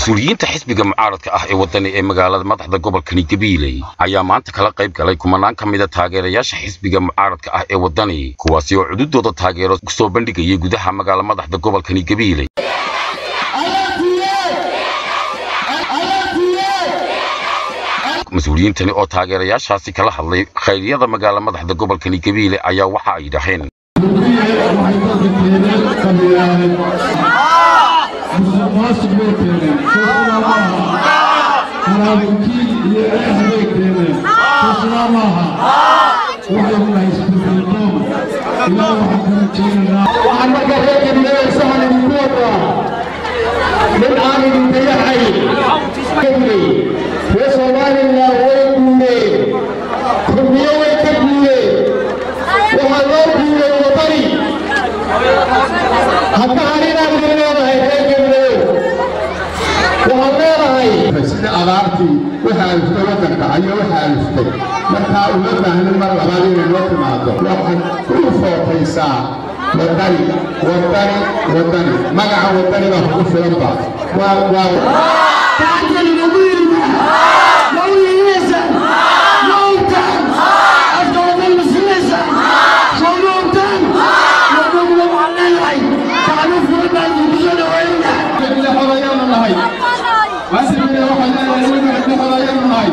mas-uuliyiinta xisbiga mucaaradka ah ee wadani ee magaalada madaxda gobolkani gabiiley ayaa maanta kala qayb galay kumanaan ka mida taageerayaasha xisbiga mucaaradka ah ee wadani kuwaasi oo cududooda taageero kusoo bandhigayay gudaha magaala madaxda gobolkani gabiiley mas-uuliyiintani oo taageerayaashaasi kala hadlay khayryada magaala madaxda gobolkani gabiile ayaa waxa ay dhaheen waxaan markaa reer gabiilada sahan idinku wadaa nin aan idin dayaxay reer soomaalila way guureen kurmiyo way ka guureen waxaa loo guuray wadani hadda aninaad idin leedahay reer gabiileyo waxaad leedahay sida abaartii waxa aliftay waddanka ayaa waxa aliftay markaa uma baahnin mar labaad inay noo timaado waxaad ku footaysaa wadani wadani wadani magaca wadani baa kugu filanba waa waa xodayaanu nahay waasibile waxaa leedahay weli xodayaanu nahay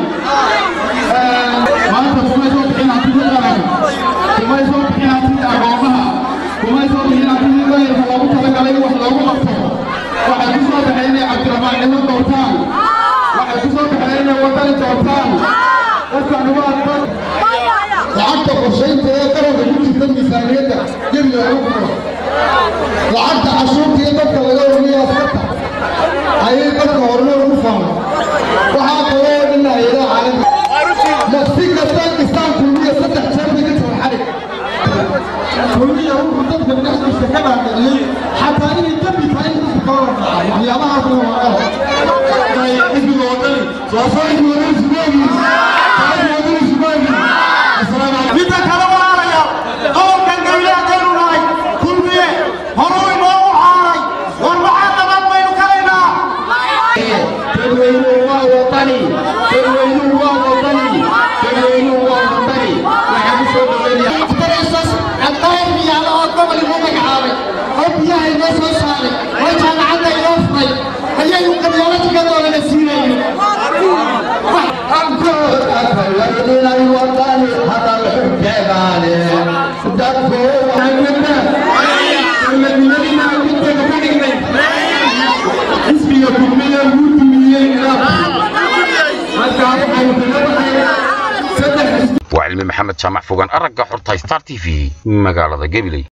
maanta kumay soo bixin hantidii qaranka kumay soo bixin hantidii aqoomaha kumay soo bixin hantidii weelka loogu talagalay in wax loogu qabto waxay ku soo baxeen inay cabdiraxmaan cilo doortaan waxay ku soo baxeen inay wadani doortaan dadkan waa dad lacagta qorshaynta ee qaranka ku jirta miisaaniyadda gebiga ugu kuro lacagta cashuurta iyo dadka laga wariyo askarta ayay dadka horumar ugu fahmay waxaa kaloo dhan hayadaha caalamiga nafsi kasta kistaan kulmiya saddex jeer bay ka jaban xarig kulmiya wuxuu dadka dhexdiisa ka dhaadhiciyey xataa inay dembi tahay in dadka kala warraaca waxyaabahaasna waa eho xisbiga wadani sooso xisbiga wadani sumeegi xisbiga wadani sumeegi midda kale walaalayaal qowlkan gabilaadaynu nahay kulmiye horuu inoogu xaaray war maxaa nabad baynu kalaynaa dadweynuhu waa wadani dadweynuhu waa wadani dadweynuhu waa wadani waxaa ku soo dhaweynaya darasas caddayn miyaala oo gobol inoo magacaabay oo biyaha inoo soo saaray oo jaamacadda inoo furay ayaynu qabyaaladigadoodana siinayno inay wadani hadal xubkeedaane dadku xisbiga kulmiye wuu dumiyey halkaa waxaynu kaga baxaynaa saddex waa cilmi maxamed jaamac fogaan aragga xorta star t v magaalada gabiley